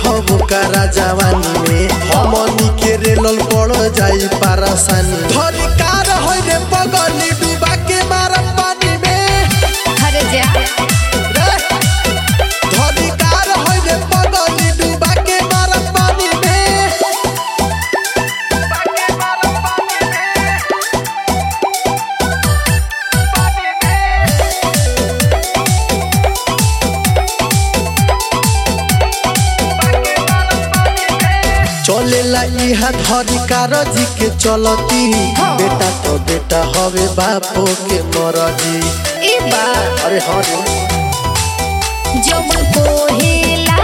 हबो करा जवानी में हमनी के रेलल पड़ जाई पारासानी धरी कार होई रे पगली डूबा के मारा पानी में हर जा रे धरी कार होई रे पगली डूबा के मारा पानी में चलेला इहा धरी कार जी के चलती बेटा तो बेटा हवे बापो के मरजी ए बा अरे हाँ रे जवन कोहेला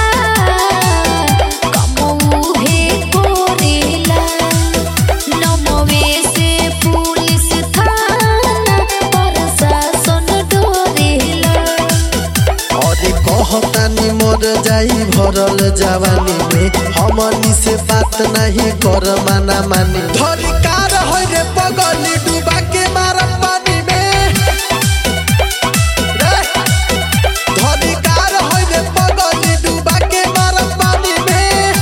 कमऊ हे कोरेला नमवे से पुलिस थाना प्रशासन डोरेला अरे कहतानी मर जाई भरल जवानी में हमनी से बात नहीं कर माना मानी धरी कार होई रे पगली डूबा के मारा पानी में रे धरी कार होई रे पगली डूबा के मारा पानी में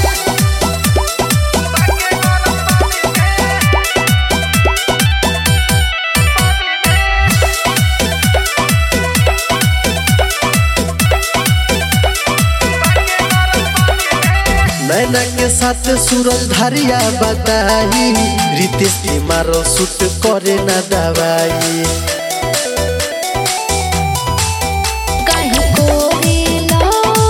नैना के साथ सूरज धारिया बताई रितेश के मारो सूट करे ना दवाई काहे कोरेला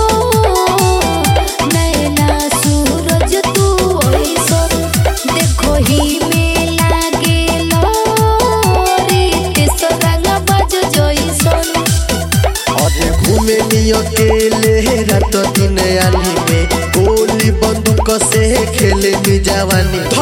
नैना सूरज तू ओइसन देखो ही में लागेला रीत सरंग बज जइसन अरे घूमे नी अकेले रात दिन आनी में गोली बंदूक से खेले नी जवानी